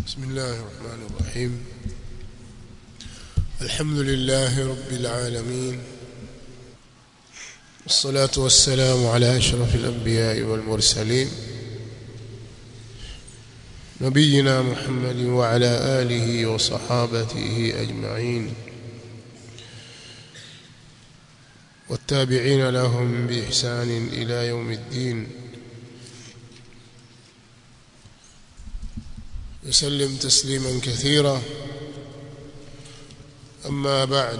بسم الله الرحمن الرحيم الحمد لله رب العالمين والصلاة والسلام على أشرف الأنبياء والمرسلين نبينا محمد وعلى آله وصحابته أجمعين والتابعين لهم بإحسان إلى يوم الدين يسلم تسليما كثيرا أما بعد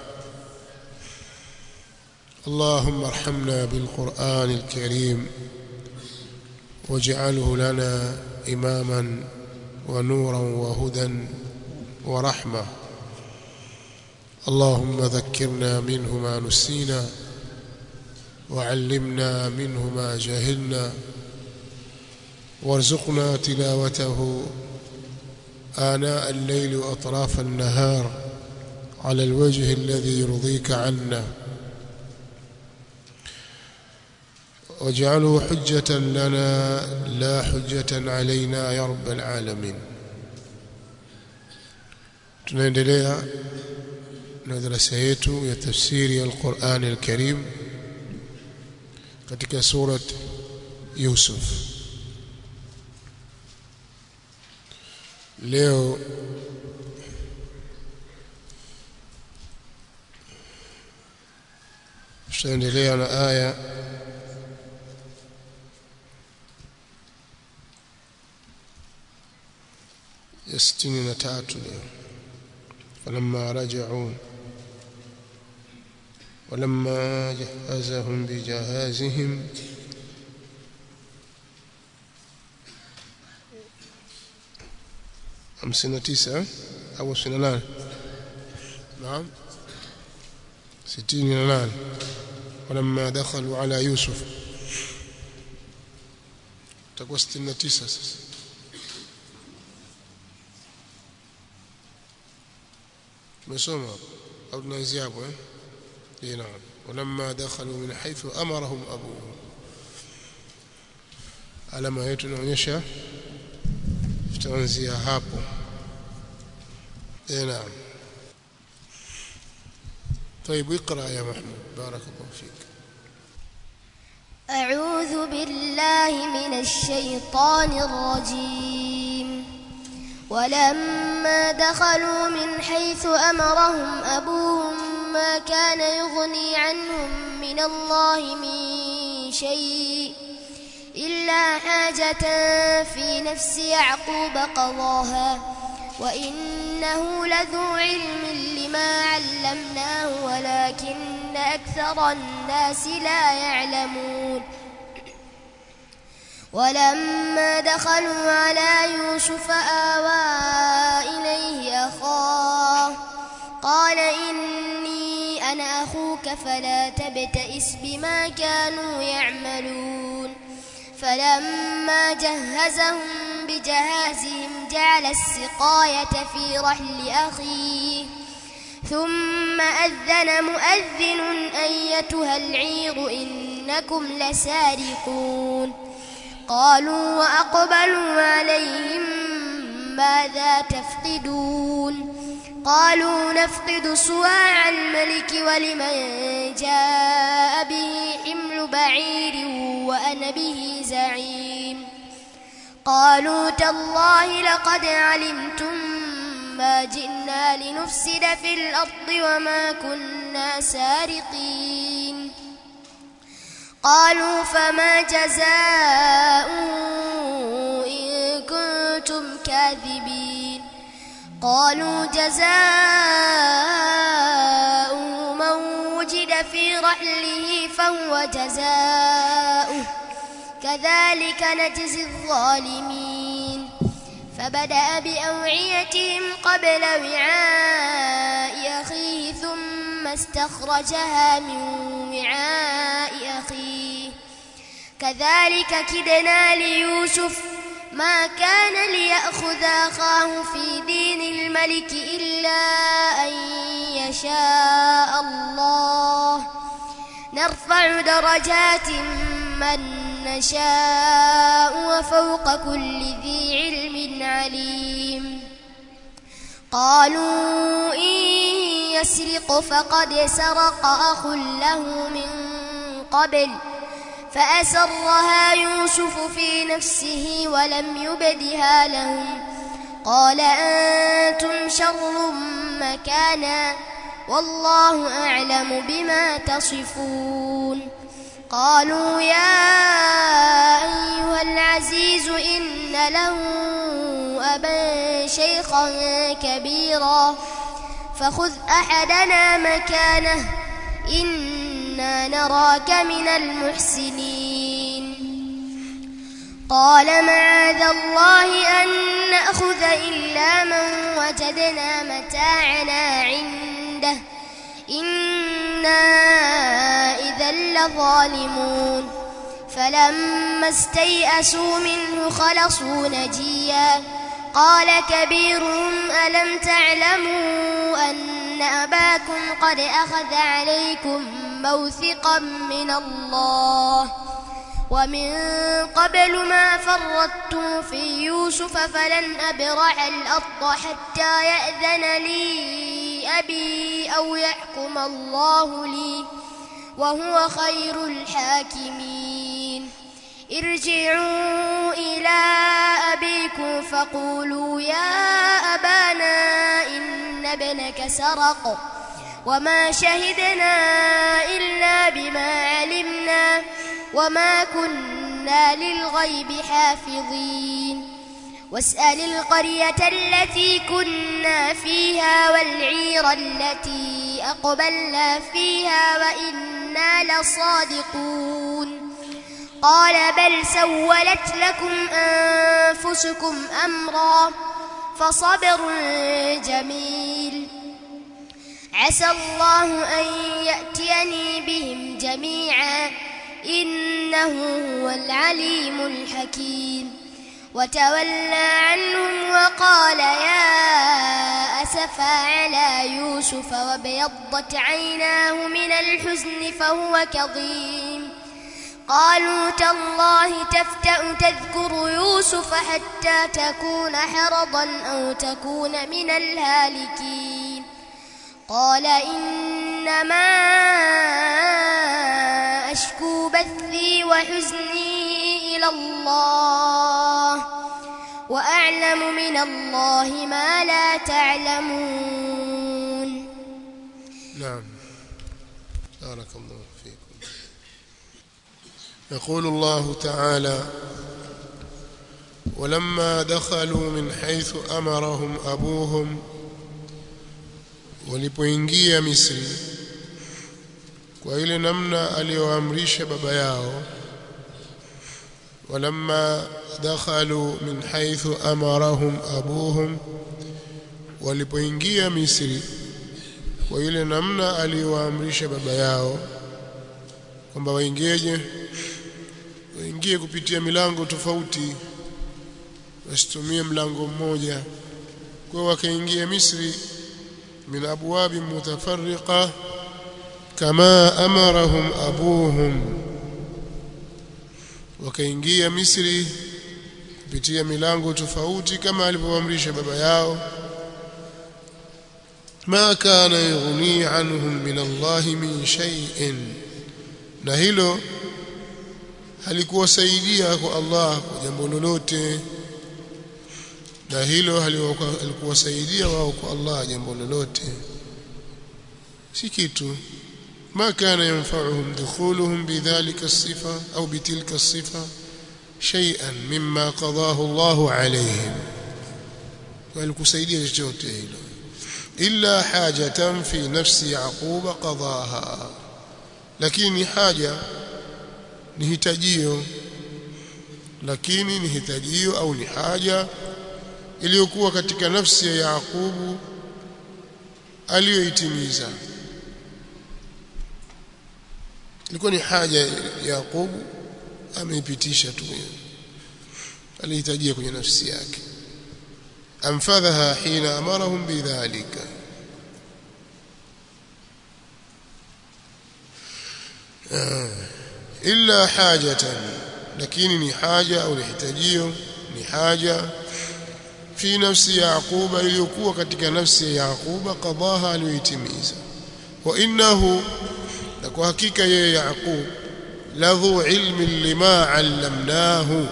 اللهم ارحمنا بالقرآن الكريم واجعله لنا إماما ونورا وهدى ورحمة اللهم ذكرنا منه ما نسينا وعلمنا منه ما جهلنا وارزقنا تلاوته آناء الليل وأطراف النهار على الوجه الذي يرضيك عنا واجعله حجة لنا لا حجة علينا يا رب العالمين tunaendelea na darasa yetu ya tafsiri ya Al-Qur'an Al-Karim katika surat Yusuf leo tutaendelea na aya ya sitini na tatu leo falamma raja'u ولما جهزهم بجهازهم خمسين تسعة أو سنة نعم ستين نان ولما دخلوا على يوسف تقوى ستين تسعة مسومة أو نزيابه إيه نعم ولما دخلوا من حيث أمرهم أبوهم alama yetu inaonyesha tutaanzia hapo eh naam طيب اقرا يا محمود بارك الله فيك أعوذ بالله من الشيطان الرجيم ولما دخلوا من حيث أمرهم أبوهم ما كان يغني عنهم من الله من شيء إلا حاجة في نفس يعقوب قضاها وإنه لذو علم لما علمناه ولكن أكثر الناس لا يعلمون ولما دخلوا على يوسف آوى إليه أخاه قال إني أنا أخوك فلا تبتئس بما كانوا يعملون فلما جهزهم بجهازهم جعل السقاية في رحل أخيه ثم أذن مؤذن أيتها العير إنكم لسارقون قالوا وأقبلوا عليهم ماذا تفقدون قالوا نفقد صواع الملك ولمن جاء به حمل بعير وأنا به زعيم قالوا تالله لقد علمتم ما جئنا لنفسد في الأرض وما كنا سارقين قالوا فما جزاء إن كنتم كاذبين قالوا جزاء من وجد في رحله فهو جزاؤه كذلك نجزي الظالمين فبدأ بأوعيتهم قبل وعاء أخيه ثم استخرجها من وعاء أخيه كذلك كدنا ليوسف ما كان ليأخذ أخاه في دين الملك إلا أن يشاء الله نرفع درجات من نشاء وفوق كل ذي علم عليم قالوا إن يسرق فقد سرق أخ له من قبل فأسرها يوسف في نفسه ولم يبدها لهم قال أنتم شر مكانا والله أعلم بما تصفون قالوا يا أيها العزيز إن له أبا شيخا كبيرا فخذ أحدنا مكانه إنا نراك من المحسنين قال معاذ الله أن نأخذ إلا من وجدنا متاعنا عنده إنا إذا لظالمون فلما استيئسوا منه خلصوا نجيا قال كبيرهم ألم تعلموا أن أباكم قد أخذ عليكم موثقا من الله ومن قبل ما فرطتم في يوسف فلن أبرح الأرض حتى يأذن لي أبي أو يحكم الله لي وهو خير الحاكمين ارجعوا إلى أبيكم فقولوا يا أبانا إن ابنك سرق وما شهدنا إلا بما علمنا وما كنا للغيب حافظين واسأل القرية التي كنا فيها والعير التي أقبلنا فيها وإنا لصادقون قال بل سولت لكم أنفسكم أمرا فصبر جميل عسى الله أن يأتيني بهم جميعا إنه هو العليم الحكيم وتولى عنهم وقال يا أسفا على يوسف وابيضت عيناه من الحزن فهو كظيم قالوا تالله تفتأ تذكر يوسف حتى تكون حرضا أو تكون من الهالكين قال إنما أشكو بثي وحزني إلى الله وأعلم من الله ما لا تعلمون نعم بارك الله فيكم يقول الله تعالى ولما دخلوا من حيث أمرهم أبوهم walipoingia Misri kwa ile namna aliyoamrisha baba yao walamma dakhalu min haythu amarahum abuhum walipoingia Misri kwa ile namna aliyoamrisha baba yao kwamba waingeje waingie kupitia milango tofauti wasitumie mlango mmoja kwa wakaingia Misri من أبواب متفرقة كما أمرهم أبوهم wakaingia Misri kupitia milango tofauti kama alivyoamrisha baba yao ma kana yughni anhum min Allah min shay'in na hilo halikuwasaidia kwa Allah kwa jambo lolote na hilo halikuwasaidia wao kwa Allah jambo lolote si kitu ما كان ينفعهم دخولهم بذلك الصفة أو بتلك الصفة شيئا مما قضاه الله عليهم ولكسيدية chochote إلا حاجة في نفس يعقوب قضاها lakini haja ni hitajio lakini ni hitajio au ni haja iliyokuwa katika nafsi ya Yakubu aliyoitimiza ilikuwa ni haja ya Yakubu ameipitisha tu alihitajia kwenye nafsi yake anfadhaha hina amarahum bidhalika illa hajatan lakini ni haja au hitajio ni haja fi nafsi yaquba iliyokuwa katika nafsi ya yaquba qadaha aliyoitimiza wa innahu na kwa hakika yeye yaqub ladhu ilmi lima allamnahu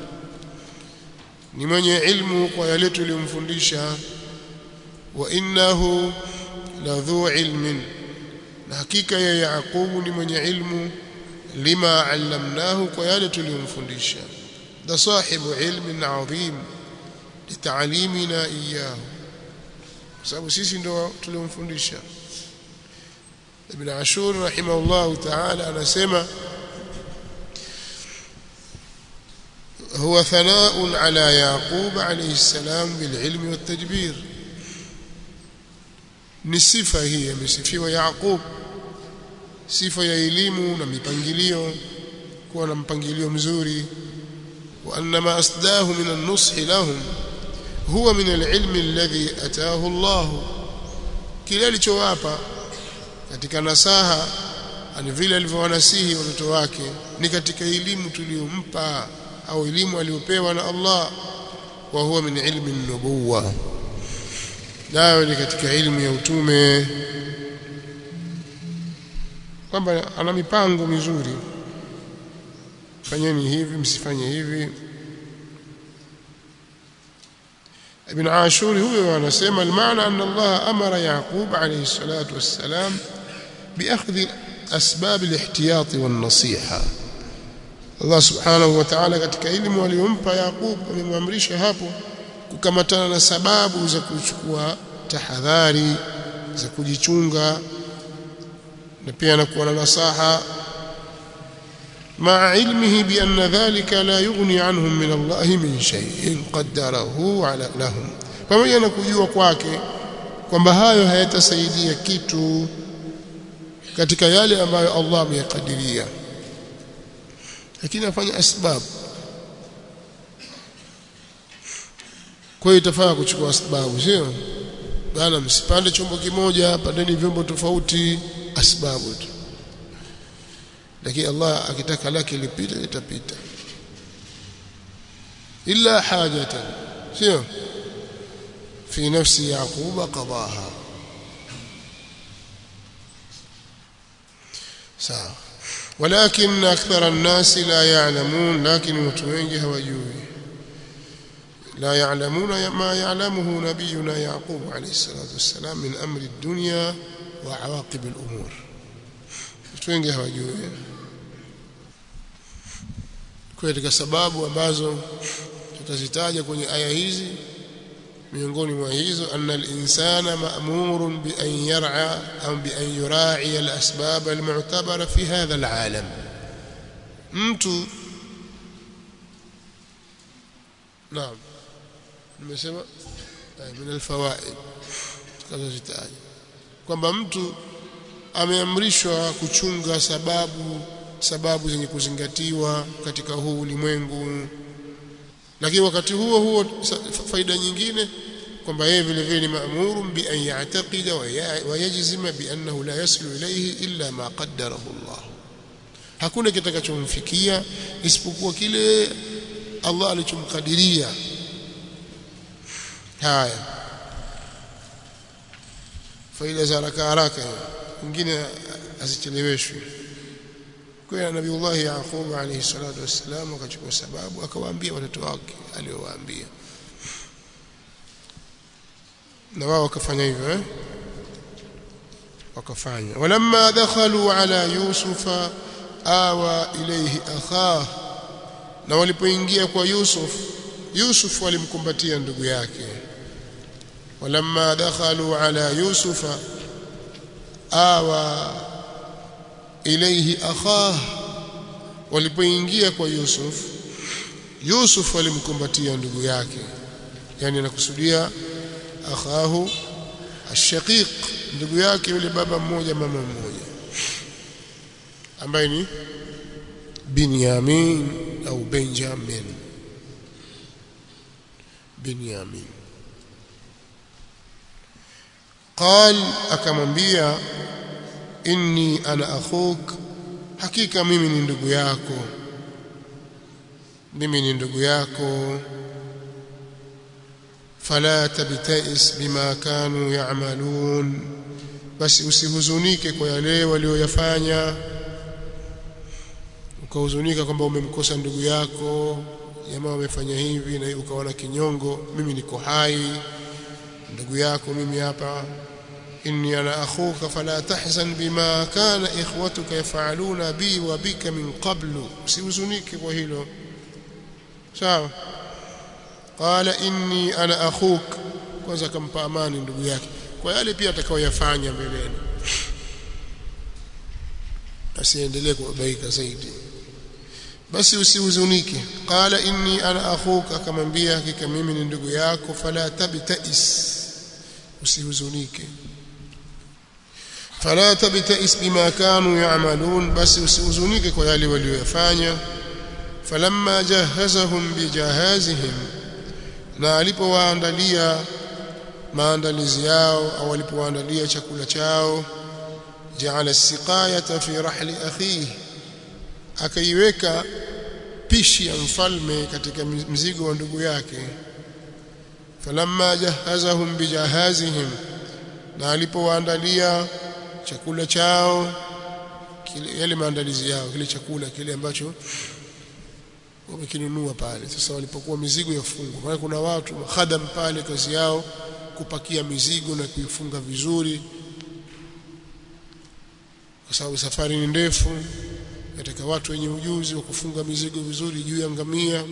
ni mwenye ilmu kwa yale tuliyomfundisha wa innahu ladhu ilmin na hakika ya Yaqubu ni mwenye ilmu lima allamnahu kwa yale tuliyomfundisha da sahibu ilmin adhim litaalimina iyahu sababu sisi ndio tuliyomfundisha Ibn Ashur rahimahullah ta'ala anasema هو ثناء على يعقوب عليه السلام بالعلم والتدبير ni sifa hii amesifiwa Yaqub sifa ya elimu na mipangilio kuwa na mpangilio mzuri wa annama asdahu min an-nush lahum huwa min al-ilm alladhi ataahu Allah kile alichowapa katika nasaha ani vile alivyowanasihi watoto wake ni katika elimu tuliyompa au elimu aliyopewa na Allah wa huwa min ilmi an-nubuwah nayo ni katika ilmu ya utume kwamba ana mipango mizuri fanyeni hivi msifanye hivi Ibn Ashur huyo anasema maana anna Allah amara Yaqub alayhi salatu wassalam biakhdhi asbab alihtiyat wan-nasiha Allah subhanahu wa ta'ala katika elimu aliyompa Yaqub amemwamrisha hapo kukamatana na sababu za kuchukua tahadhari za kujichunga na pia anakuwa na nasaha مع علمه بأن ذلك لا يغني عنهم من الله من شيء قدره على لهم pamoja na kujua kwake kwamba hayo hayatasaidia kitu katika yale ambayo Allah ameyakadiria lakini afanya asbab kwa hiyo itafaa kuchukua sababu sio bana msipande chombo kimoja pandeni vyombo tofauti asbabu tu lakini Allah akitaka lake lipite litapita illa hajatan sio fi nafsi yaquba qadaha sawa ولكن أكثر الناس لا يعلمون لكن watu wengi hawajui لا يعلمون ما يعلمه نبينا يعقوب عليه الصلاة والسلام من أمر الدنيا وعواقب الأمور wengi hawajui katika sababu ambazo tutazitaja kwenye aya hizi miongoni mwa hizo anna al-insana ma'murun bi an yar'a au bi an yura'i al-asbab al-mu'tabara fi hadha al-alam mtu naam nimesema min alfawaid kaza zitaja kwamba mtu ameamrishwa kuchunga sababu sababu zenye kuzingatiwa katika huu ulimwengu lakini wakati huo huo faida nyingine kwamba yeye vile vile ni maamuru bi an ya'taqida wa yajzima bi annahu la yaslu ilayhi illa ma qaddarahu Allah hakuna kitakachomfikia isipokuwa kile Allah alichomkadiria haya faida za haraka haraka nyingine azicheleweshwe kwa nabiiullah yaqub alayhi salatu wassalam akachukua sababu akawaambia watoto wake aliowaambia na wao wakafanya hivyo eh wakafanya walamma dakhalu ala yusufa awa ilayhi akhah na walipoingia kwa yusuf yusuf walimkumbatia ndugu yake walamma dakhalu ala yusufa awa ilayhi akhah walipoingia kwa Yusuf Yusuf alimkumbatia ndugu yake yani anakusudia akhahu ashaqiq ndugu yake yule baba mmoja mama mmoja ambaye ni Binyamin au Benjamin Binyamin قال akamwambia inni ana akhuk hakika mimi ni ndugu yako mimi ni ndugu yako fala tabtais bima kanu ya'malun basi usihuzunike kwa yale walioyafanya ukahuzunika kwamba umemkosa ndugu yako jamaa wamefanya hivi na ukaona kinyongo mimi niko hai ndugu yako mimi hapa inni ana akhuka fala tahzan bima kana ikhwatuka yafaluna bi wa bika min qablu usihuzunike kwa hilo sawa qala inni ana akhuk kwanza akampa amani ndugu yake kwa yale pia atakayoyafanya mbeleni asiendelee kubabaika zaidi basi usihuzunike qala inni ana akhuka akamwambia hakika mimi ni ndugu yako fala tabtais usihuzunike fala tabtais bima kanu ya'malun basi usihuzunike kwa yale walioyafanya falamma jahazahum bijahazihim na alipowaandalia maandalizi yao au alipowaandalia chakula chao jaala siqayata fi rahli akhihi akaiweka pishi ya mfalme katika mzigo wa ndugu yake falamma jahazahum bijahazihim na alipowaandalia chakula chao kile yale maandalizi yao kile chakula kile ambacho wamekinunua pale sasa walipokuwa mizigo yafungwa maana kuna watu khadam pale kazi yao kupakia mizigo na kuifunga vizuri kwa sababu safari ni ndefu nataka watu wenye ujuzi wa kufunga mizigo vizuri juu ya ngamia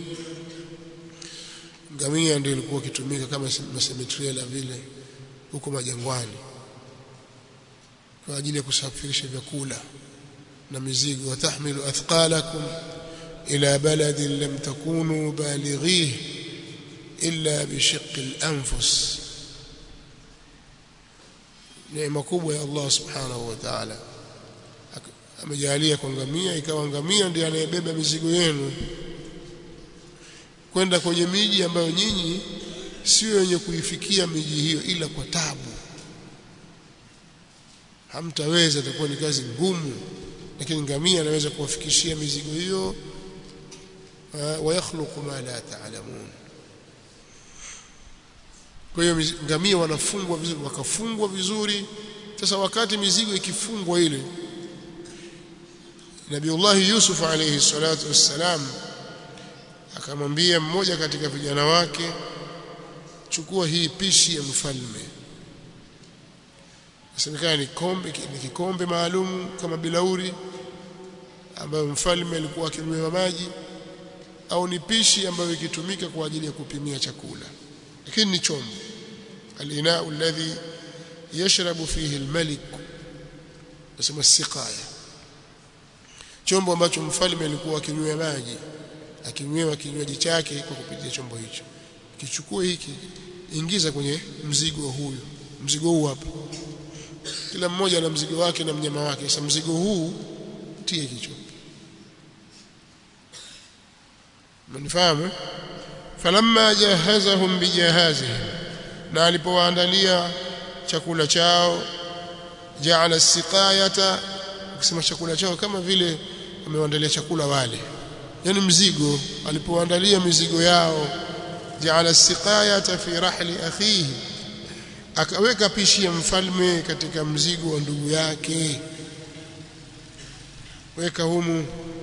ngamia ndio ilikuwa kitumika kama masemetriela vile huko majangwani kwa ajili ya kusafirisha vyakula na mizigo watahmilu athqalakum ila baladin lam takunu balighihi illa bishiqqi al-anfus neema kubwa ya Allah subhanahu wa ta'ala amejalia kwa ngamia ikawa ngamia ndiye anayebeba mizigo yenu kwenda kwenye miji ambayo nyinyi sio wenye kuifikia miji hiyo ila kwa tabu hamtaweza itakuwa ni kazi ngumu lakini ngamia anaweza kuwafikishia mizigo hiyo wa yakhluqu ma la ta'lamun kwa hiyo ngamia wanafungwa vizuri wakafungwa vizuri sasa wakati mizigo ikifungwa ile Nabiullah Yusuf alayhi salatu wassalam akamwambia mmoja katika vijana wake chukua hii pishi ya mfalme Inasemekana ni kombe ni kikombe maalum kama bilauri ambayo mfalme alikuwa akinywea maji au ni pishi ambayo ikitumika kwa ajili ya kupimia chakula lakini ni chombo al-ina'u alladhi yashrabu fihi al-malik nasema siqaya chombo ambacho mfalme alikuwa akinywea maji akinywewa kinywaji chake kwa kupitia chombo hicho kichukue hiki ingiza kwenye mzigo huyu mzigo huu hapa kila mmoja ana mzigo wake na mnyama wake sasa mzigo huu tie kichwa mnifahamu falamma jahazahum bijahazihim na alipowaandalia chakula chao jaala siqayata ukisema chakula chao kama vile amewaandalia chakula wale yani mzigo alipoandalia mizigo yao jaala siqayata fi rahli akhihi akaweka pishi ya mfalme katika mzigo wa ndugu yake weka humu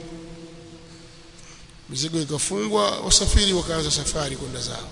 mizigo ikafungwa wasafiri wakaanza safari kwenda zao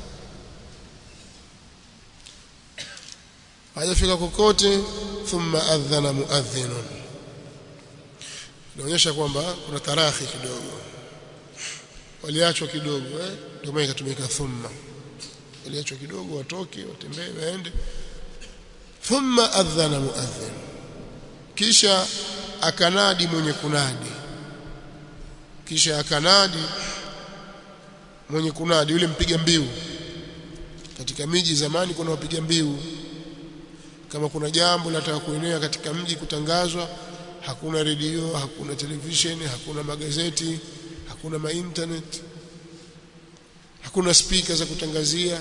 hajafika kokote thumma adhana muadhdhinun inaonyesha kwamba kuna tarahi kidogo waliachwa kidogo eh ndio maana ikatumika thumma waliachwa kidogo watoke watembee waende thumma adhana muadhdhin kisha akanadi mwenye kunadi kisha akanadi mwenye kunadi yule mpiga mbiu katika miji zamani kuna wapiga mbiu kama kuna jambo linataka kuenea katika mji kutangazwa hakuna redio hakuna televisheni hakuna magazeti hakuna ma internet hakuna speaker za kutangazia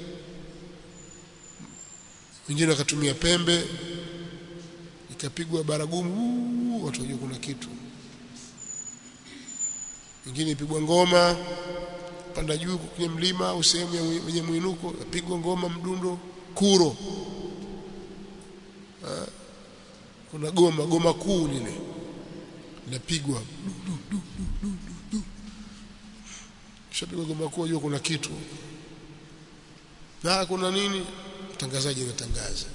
wengine wakatumia pembe ikapigwa baragumu watu wajua kuna kitu nyingine ipigwa ngoma panda juu kwenye mlima au sehemu yenye mwinuko yapigwa ngoma mdundo kuro ha? kuna goma goma kuu lile linapigwa kisha pigwa goma kuu jua kuna kitu na kuna nini mtangazaji anatangaza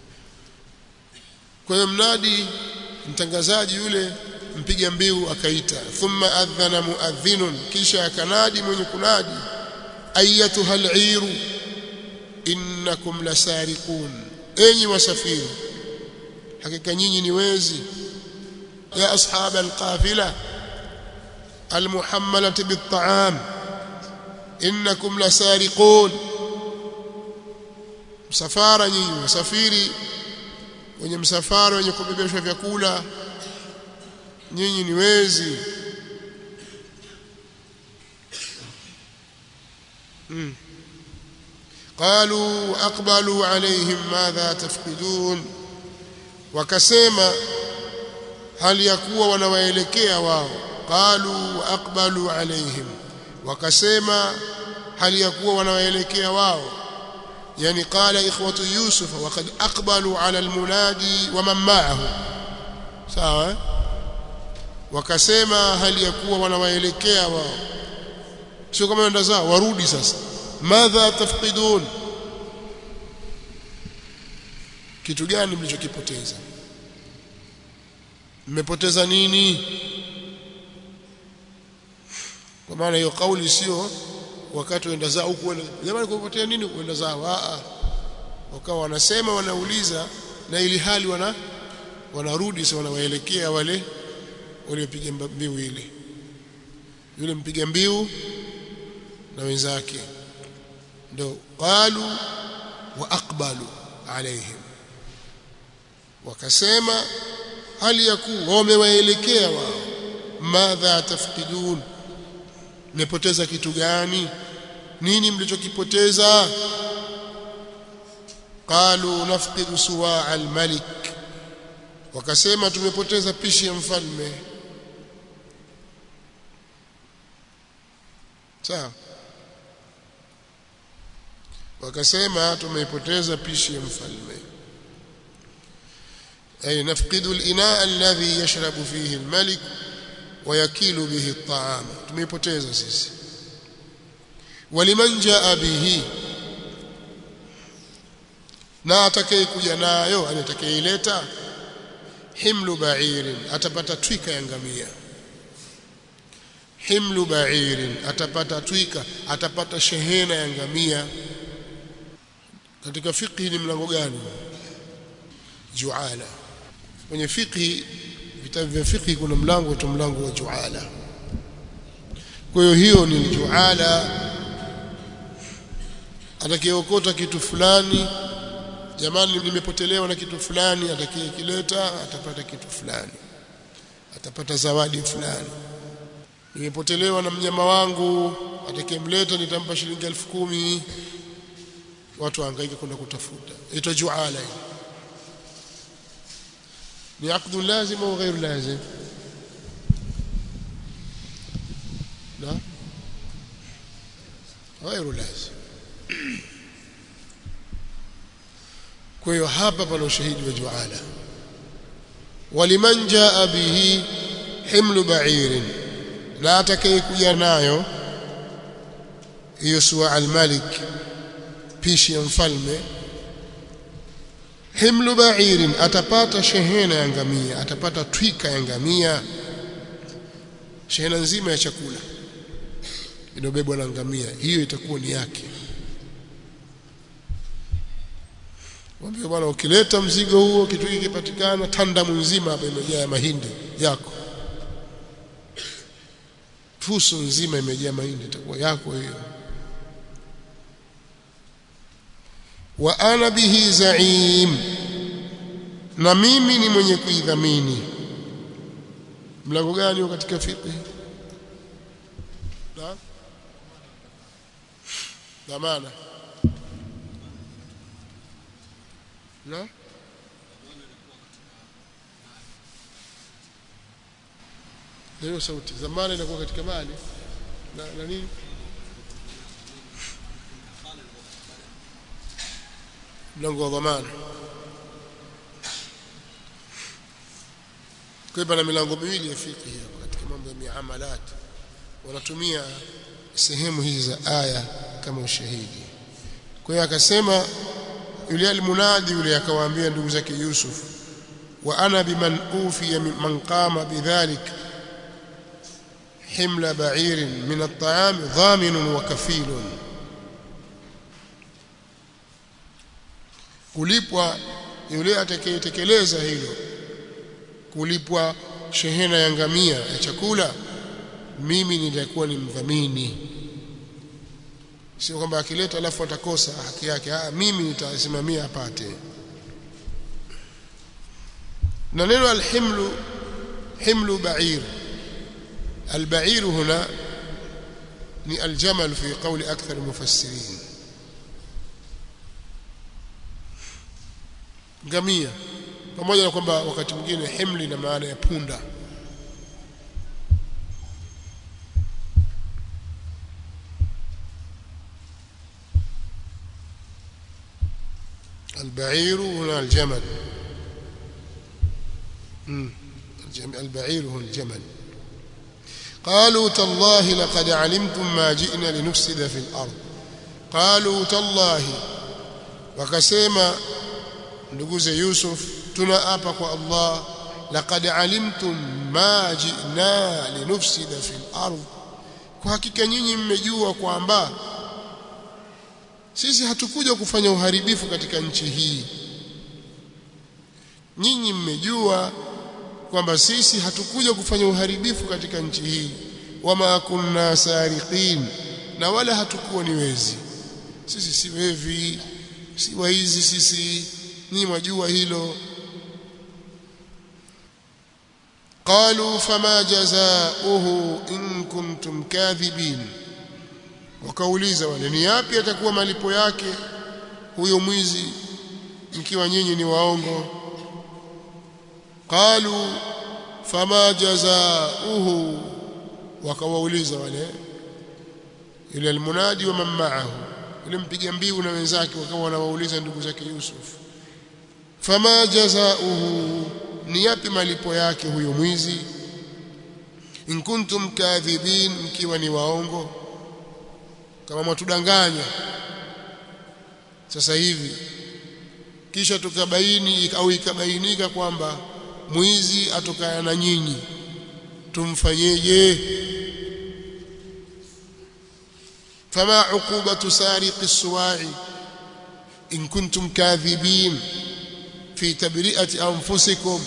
kwa hiyo mnadi mtangazaji yule mpiga mbiu akaita thumma adhana muadhinun kisha akanadi mwenye kunadi ayatuha al'iru innakum lasariqun enyi wasafiri hakika nyinyi ni wezi ya ashab alqafila almuhammalati bitta'am innakum lasariqun msafara nyinyi wasafiri wenye msafara wenye kubebeshwa vyakula nyinyi ni wezi mm. qalu aqbalu alaihim madha tafqidun wakasema hali ya kuwa wanawaelekea wao qalu aqbalu alaihim wakasema hali ya kuwa wanawaelekea wao yani qala ikhwatu yusuf waqad aqbalu ala almunadi wa man ma'ahu sawa wakasema hali ya kuwa wanawaelekea wao sio kama wenda zao warudi sasa madha tafqidun kitu gani mlichokipoteza mmepoteza nini kwa maana hiyo kauli sio wakati wenda zao huku jamani kupotea nini kwenda zao a wakawa wanasema wanauliza na ili hali wana wanarudi sasa wanawaelekea wale waliopiga mbiu ile yule mpiga mbiu na wenzake ndio qalu wa aqbalu alaihim wakasema hali ya kuwa wamewaelekea wao madha tafqidun mmepoteza kitu gani nini mlichokipoteza qalu nafqidu suwa almalik wakasema tumepoteza pishi ya mfalme sawa wakasema tumeipoteza pishi ya mfalme ay nafqidu al-ina alladhi yashrabu fihi al-malik wayakilu bihi at-ta'am tumeipoteza sisi waliman jaa bihi na atakayekuja nayo atakayeileta himlu ba'irin atapata twika ya ngamia himlu ba'irin atapata twika atapata shehena ya ngamia katika fiqhi ni mlango gani juala kwenye fiqhi vitabu vya fiqhi kuna mlango tu mlango wa juala kwa hiyo hiyo ni juala atakayeokota kitu fulani jamani nimepotelewa na kitu fulani atakayekileta atapata kitu fulani atapata zawadi fulani nimepotelewa na mnyama wangu atakayemleta nitampa shilingi elfu kumi watu wahangaika kwenda kutafuta ito juala hii ni aqdu lazim au ghairu lazim la ghairu lazim kwa hiyo hapa pana ushahidi wa juala waliman jaa bihi himlu ba'irin na atakayekuja nayo hiyo suwa al-malik pishi ya mfalme himlu ba'irin atapata shehena ya ngamia atapata twika ya ngamia shehena nzima ya chakula inobebwa na ngamia hiyo itakuwa ni yake Mwambie bwana ukileta mzigo huo kitu hiki kipatikana tandamu nzima hapa imejaa mahindi yako. Fuso nzima imejaa mahindi itakuwa yako hiyo. Wa ana bihi zaim. Na mimi ni mwenye kuidhamini. Mlango gani katika fiqh? Na? Dhamana. hiyo sauti zamani inakuwa katika mali na, na nini mlango wa dhamana kwa hivyo na milango miwili ya fiqh hapa katika mambo ya miamalat wanatumia sehemu hizi za aya kama ushahidi kwa hiyo akasema yule almunadi yule akawaambia ndugu zake Yusuf wa ana biman ufiya man qama bidhalik himla ba'ir min at-ta'am dhamin wa kafil kulipwa yule atakayetekeleza hilo kulipwa shehena ya ngamia ya chakula mimi nitakuwa ni mdhamini sio kwamba akileta alafu atakosa haki yake ah mimi nitasimamia apate na neno alhimlu himlu ba'ir البعير هنا ni الجمل في قول أكثر المفسرين ngamia pamoja na kwamba wakati mwingine himli na maana ya punda البعير هنا الجمل البعير هنا الجمل قالوا تالله لقد علمتم ما جئنا لنفسد في الأرض قالوا تالله وكسيما nduguze Yusuf tunaapa kwa Allah laqad alimtum ma ji'na linufsida fil ardh kwa hakika nyinyi mmejua kwamba sisi hatukuja kufanya uharibifu katika nchi hii nyinyi mmejua kwamba sisi hatukuja kufanya uharibifu katika nchi hii wama kunna sariqin na wala hatukuwa ni wezi sisi si wevi si waizi sisi ni mwajua hilo قالوا فما جزاؤه إن كنتم كاذبين wakauliza wale ni yapi atakuwa malipo yake huyo mwizi mkiwa nyinyi ni waongo qalu fama jazaohu wakawauliza wale yule almunadi wa man ma'ahu yule mpiga mbiu na wenzake wakawa wanawauliza ndugu zake Yusuf fama jazaohu ni yapi malipo yake huyo mwizi in kuntum kadhibin mkiwa ni waongo kama mwatudanganya sasa hivi kisha tukabaini au ikabainika kwamba mwizi atokana na nyinyi tumfanyeje fama uqubatu sariqi suwa'i in kuntum kadhibin fi tabri'ati anfusikum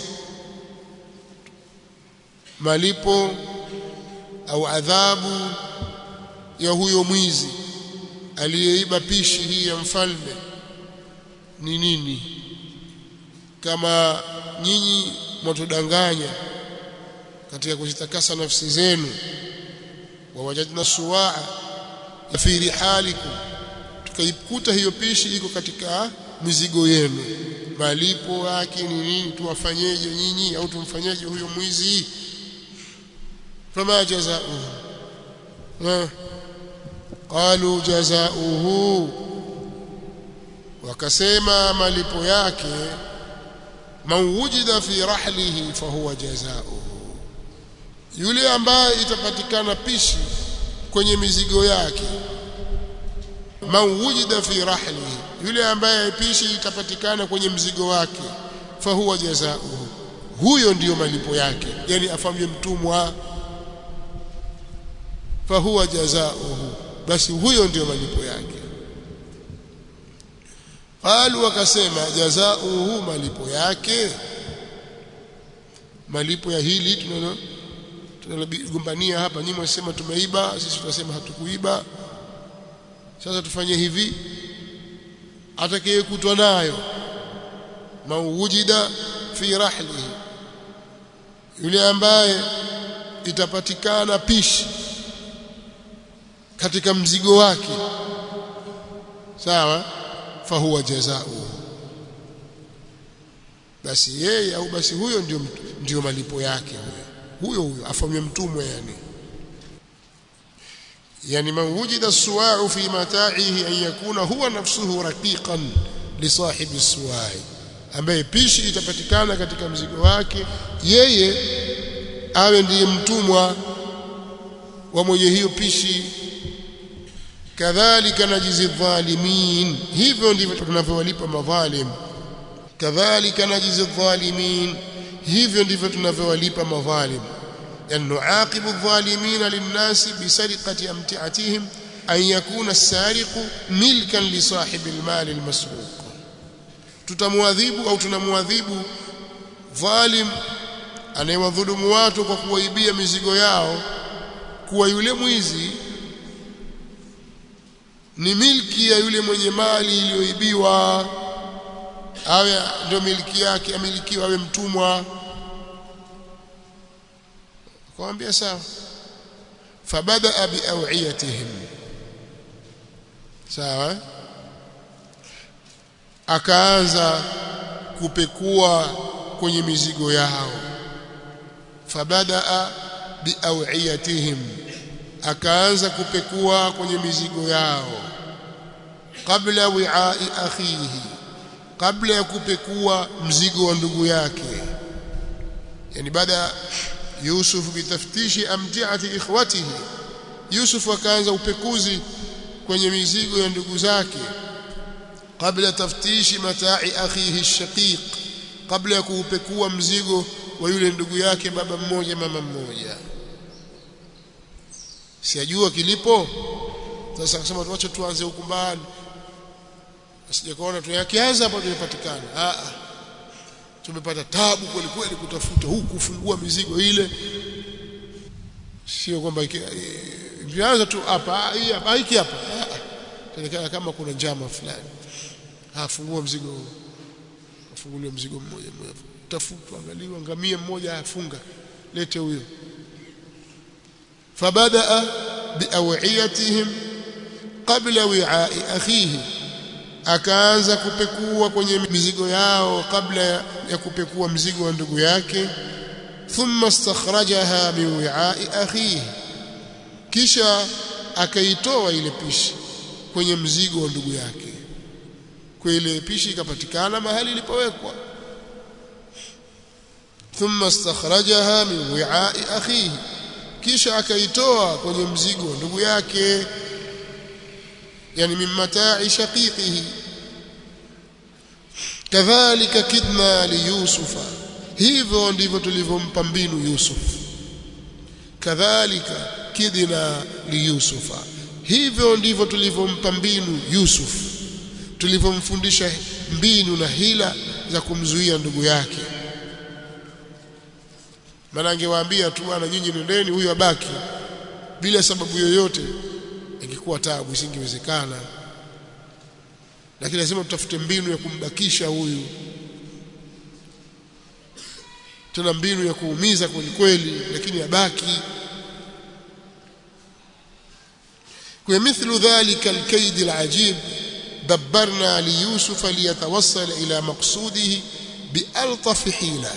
malipo au adhabu ya huyo mwizi aliyeiba pishi hii ya mfalme ni nini kama nyinyi mwatudanganya katika kuzitakasa nafsi zenu wawajadna suwaa fi rihalikum tukaikuta hiyo pishi iko katika mizigo yenu malipo yake ni nini tuwafanyeje nyinyi au tumfanyeje huyo mwizi fama jazaohu qalu jazaohu wakasema malipo yake man wujida fi rahlihi fahuwa jazaohu yule ambaye itapatikana pishi kwenye mizigo yake man wujida fi rahlihi yule ambaye pishi itapatikana kwenye mzigo wake fahuwa jazaohu huyo ndiyo malipo yake yani afanywe mtumwa fahuwa jazaohu basi huyo ndiyo malipo yake qalu wakasema jazaohu malipo yake malipo ya hili tunalo tunalogombania hapa nyinyi mwasema tumeiba sisi tunasema hatukuiba sasa tufanye hivi atakayekutwa nayo mawujida fi rahlihi yule ambaye itapatikana pishi katika mzigo wake sawa fahuwa jazao basi yeye au basi huyo ndio ndio malipo yake huyo huyo huyo afanywe mtumwa yani yani man wujida suwa'u fi mata'ihi an yakuna huwa nafsuhu raqiqan li sahibi suwa'i ambaye pishi itapatikana katika mzigo wake yeye awe ndiye mtumwa wa mwenye hiyo pishi kadhalika najizi dhalimin hivyo ndivyo tunavyowalipa madhalim kadhalika najizi dhalimin hivyo ndivyo tunavyowalipa madhalim yani nuaqibu adh-dhalimina lin-nasi bisariqati amti'atihim an yakuna as-sariqu milkan li sahibi al-mal al-masruq tutamwadhibu au tunamwadhibu dhalim anayewadhulumu watu kwa kuwaibia mizigo yao kuwa yule mwizi ni milki ya yule mwenye mali iliyoibiwa awe ndio milki yake amilikiwa awe mtumwa akamwambia sawa fabada biawiyatihim sawa akaanza kupekua kwenye mizigo yao fabada biawiyatihim akaanza kupekua kwenye mizigo yao kabla wi'ai akhihi kabla ya kupekua mzigo wa ndugu yake yani baada Yusuf bitaftishi amtiati ikhwatihi Yusuf akaanza upekuzi kwenye mizigo ya ndugu zake kabla taftishi matai akhihi shaqiq kabla ya kuupekua mzigo wa yule ndugu yake baba mmoja mama mmoja sijajua kilipo sasa akasema tuache tuanze huku mbali asijakaona tuyakianza hapo tumepatikana a a tumepata tabu kweli kweli kutafuta huku kufungua mizigo ile sio kwamba ikianza tu hapa hii hapa hiki hapa tunaonekana kama kuna njama fulani afungua mzigo afungulie mzigo mmoja mmoja tafutwa angaliwa ngamia mmoja afunga lete huyo فبدأ بأوعيتهم قبل وعاء أخيه akaanza kupekua kwenye mizigo yao kabla ya kupekua mzigo wa ndugu yake thumma istakhrajaha min wi'a'i akhihi kisha akaitoa ile pishi kwenye mzigo wa ndugu yake kwa ile pishi ikapatikana mahali ilipowekwa thumma istakhrajaha min wi'a'i akhihi kisha akaitoa kwenye mzigo wa ndugu yake yani min matai shaqiqihi kadhalika kidna li yusufa hivyo ndivyo tulivyompa mbinu yusuf kadhalika kidna li yusufa hivyo ndivyo tulivyompa mbinu yusuf tulivyomfundisha mbinu na hila za kumzuia ndugu yake maana angewaambia tu bwana nyinyi nendeni huyu abaki bila sababu yoyote ingekuwa taabu isingewezekana lakini lazima tutafute mbinu ya kumbakisha huyu tuna mbinu ya kuumiza kweli kweli lakini abaki kwa mithlu dhalika alkaid alajib دبرنا ليوسف ليتوصل إلى مقصوده بألطف حيله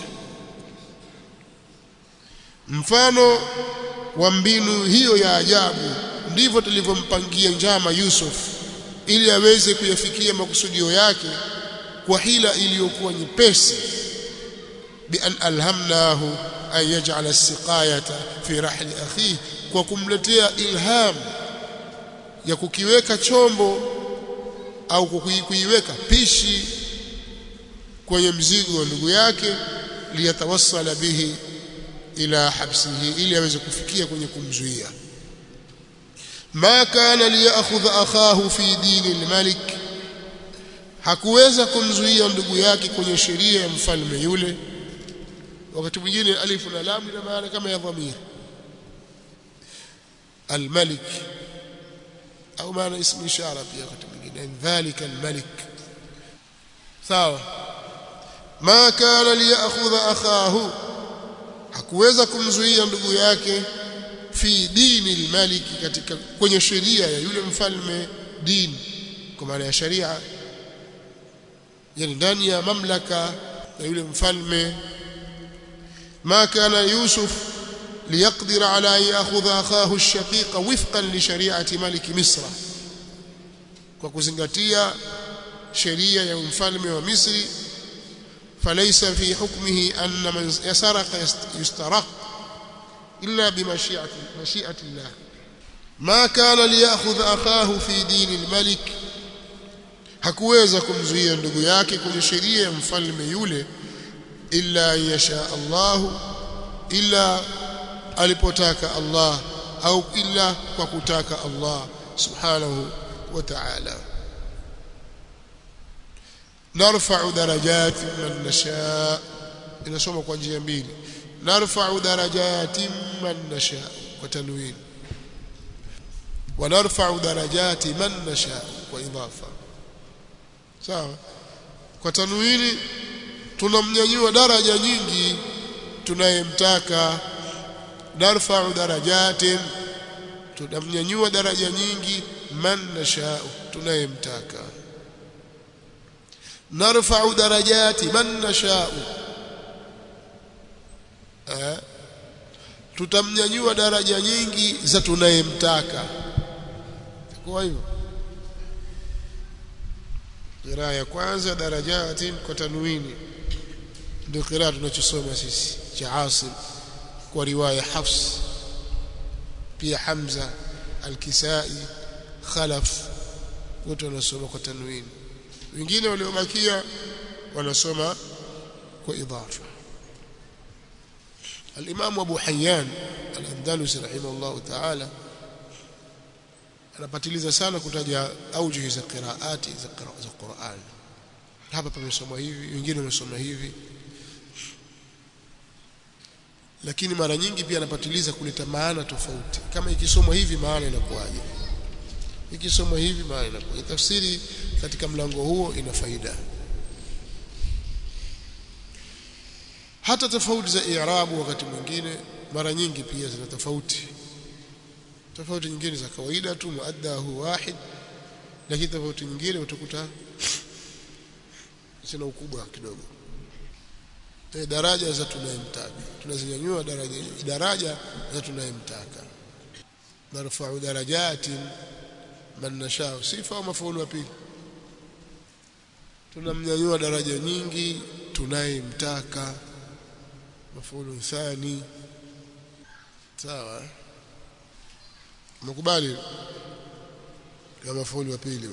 mfano wa mbinu hiyo ya ajabu ndivyo tulivyompangia njama Yusuf ili aweze kuyafikia makusudio yake kwa hila iliyokuwa nyepesi bi an alhamnahu an yaj'ala as-siqayata fi rahli akhihi kwa kumletea ilham ya kukiweka chombo au kuiweka pishi kwenye mzigo wa ndugu yake liyatawassala bihi ila habsihi ili aweze kufikia kwenye kumzuia ma kana liyakhudha akhahu fi dini almalik hakuweza kumzuia ndugu yake kwenye sheria ya mfalme yule wakati mwingine alifu na lam ina maana kama ya dhamir almalik au maana ismu ishara pia wakati mwingine dhalika almalik sawa ma kana liyakhudha akhahu hakuweza kumzuia ndugu yake fi dini almaliki katika kwenye sheria ya yule mfalme dini kwa maana ya sharia yani ndani ya mamlaka ya yule mfalme ma kana yusuf ليقدر على أن يأخذ أخاه الشقيق وفقا لشريعة ملك مصر وكزنغتيا شريعة يوم wa Misri فليس في حكمه أن من يسرق يسترق إلا بمشيئة مشيئة الله ما كان ليأخذ أخاه في دين الملك hakuweza kumzuia ndugu yake kwenye sheria ya mfalme yule illa yasha Allah illa alipotaka Allah au illa kwa kutaka Allah subhanahu wa ta'ala narfa'u darajati man nasha inasoma kwa njia mbili narfa'u darajati man nasha kwa tanwin wa narfa'u darajati man nasha kwa idafa sawa kwa tanwini tunamnyanyua daraja nyingi tunayemtaka narfa'u darajatin tunamnyanyua daraja nyingi man nasha tunayemtaka narfa'u darajati man nasha eh tutamnyanyua daraja nyingi za tunayemtaka kwa hivyo qiraa ya kwanza darajatin kwa tanwini ndio qiraa tunachosoma sisi cha Asim kwa riwaya Hafs pia Hamza Al-Kisai Khalaf wote wanasoma kwa tanwini wengine waliobakia wanasoma kwa idafa الإمام أبو حيان الأندلسي رحمه الله تعالى anapatiliza sana kutaja aujuhi za qiraati za za Qur'an hapa pamesoma hivi wengine wamesoma hivi lakini mara nyingi pia anapatiliza kuleta maana tofauti kama ikisomwa hivi maana inakuwaje ikisomwa hivi maana inakuwaje tafsiri katika mlango huo ina faida hata tofauti za i'rabu wakati mwingine mara nyingi pia zina tofauti tofauti nyingine za kawaida tu muaddahu wahid lakini tofauti nyingine utakuta zina ukubwa kidogo e, daraja za tunayemtaka tunazinyanyua daraja daraja za tunayemtaka narfa'u darajatin man nashaa sifa au mafaulu wa pili tunamnyanyua daraja nyingi tunayemtaka mafaulu thani sawa mkubali kama mafaulu wa pili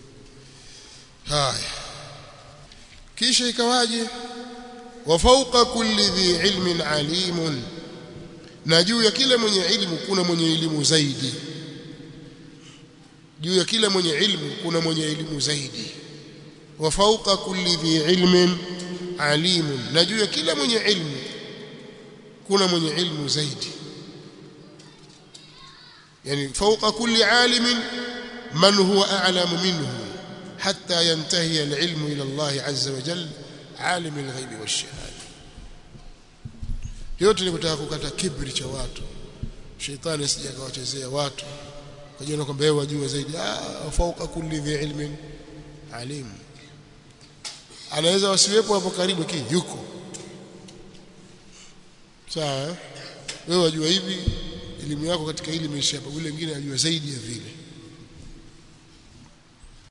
haya kisha ikawaje wa fawqa kulli dhi ilmin alimun na juu ya kila mwenye ilmu kuna mwenye elimu zaidi juu ya kila mwenye ilmu kuna mwenye elimu zaidi wa fawqa kulli dhi ilmin alimun na juu ya kila mwenye ilmu kuna mwenye ilmu zaidi yani fawqa kulli alimin man huwa a'lamu minhu hatta yantahi al-ilmu ila Allah azza wa jalla alim al-ghaibi wash-shahada yote ni kutaka kukata kibri cha watu shetani asije akawachezea watu kajiona kwamba yeye wajua zaidi ah fauka kulli dhi ilmin alim anaweza wasiwepo hapo karibu kii yuko sawa wewe wajua hivi elimu yako katika hili imeisha hapa yule mwingine anajua zaidi ya vile